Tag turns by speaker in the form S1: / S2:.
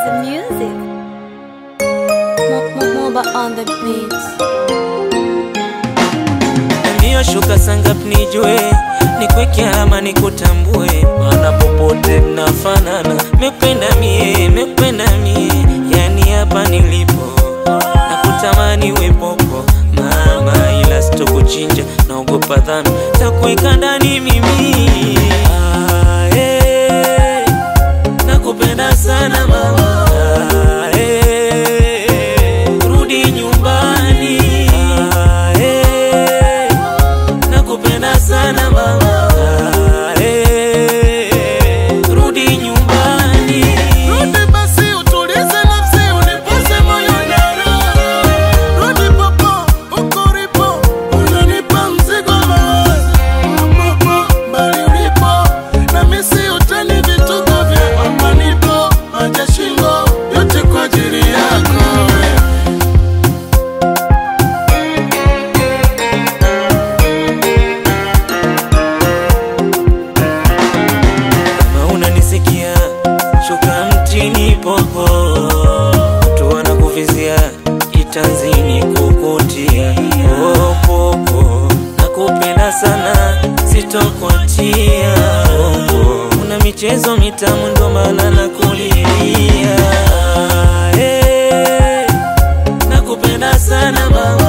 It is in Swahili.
S1: the music. Mo- mo- Moba on the beats.
S2: Mbio shuka sangap nijue nikweke ama nikutambue, maana popote mnafanana. Mependa mie, mependa mie, yani hapa nilipo nakutamani wepopo mama, ila sitokuchinja, naogopa dhambi takuweka ndani mimi. Ah, eh, nakupenda sana mama. Ah, eh, rudi nyumbani. Ah, eh, nakupenda sana mama. Ah, eh, rudi nyumbani.
S3: Rudi basi utulize nafsi unipose moyo na roho. Rudi popo uko ulipo unanipa mzigo wa mawazo. Popo bali ulipo na misi utani vituko vya hapa nipo maja shingo yote kwa ajili yako wewe.
S2: Kama unanisikia shuka mtini popo, watu wanakuvizia kitanzini kukutia oh, popo, nakupenda sana sitokuachia popo, una michezo mitamu ndo maana nakulilia eh, nakupenda sana mama